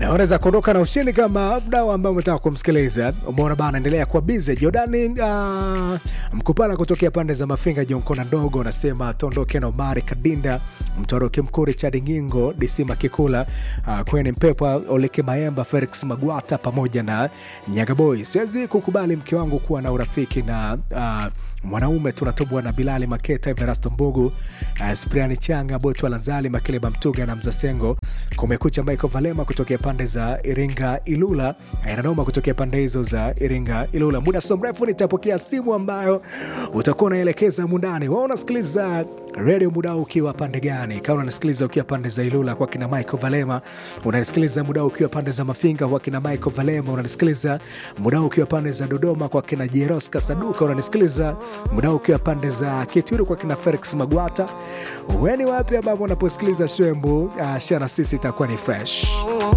unaweza kuondoka na ushindi kama mdau ambao umetaka kumsikiliza. Umeona bana, endelea kuwa bize. Jordani uh, mkupala kutokea pande za Mafinga, Jonkona ndogo unasema tuondoke na Omari Kadinda, Mtoroki Mkuri, Chadi Ngingo, DC Makikula, uh, Kweni Mpepa, Oleke Maemba, Felix Magwata pamoja na Nyagaboy. Siwezi kukubali mke wangu kuwa na urafiki na uh, mwanaume tunatobwa na Bilali Maketa, Everasto Mbugu, uh, Spriani Changa, Botu Lanzali, Makeleba Mtuga na Mzasengo. Kumekucha Michael Valema kutokea pande za Iringa Ilula, inanoma kutokea pande hizo za Iringa Ilula. Muda so mrefu nitapokea simu ambayo utakuwa unaelekeza mundani. Wao unasikiliza redio muda huu ukiwa pande gani? Kama unasikiliza ukiwa pande za Ilula kwa kina Michael Valema, unanisikiliza muda huu ukiwa pande za Mafinga kwa kina Michael Valema, unanisikiliza muda huu ukiwa pande za Dodoma kwa kina Jeros Kasaduka, unanisikiliza muda huu ukiwa pande za Kituru kwa kina Felix Magwata. Weni wapi ambapo unaposikiliza shembu uh, shana sisi itakuwa ni fresh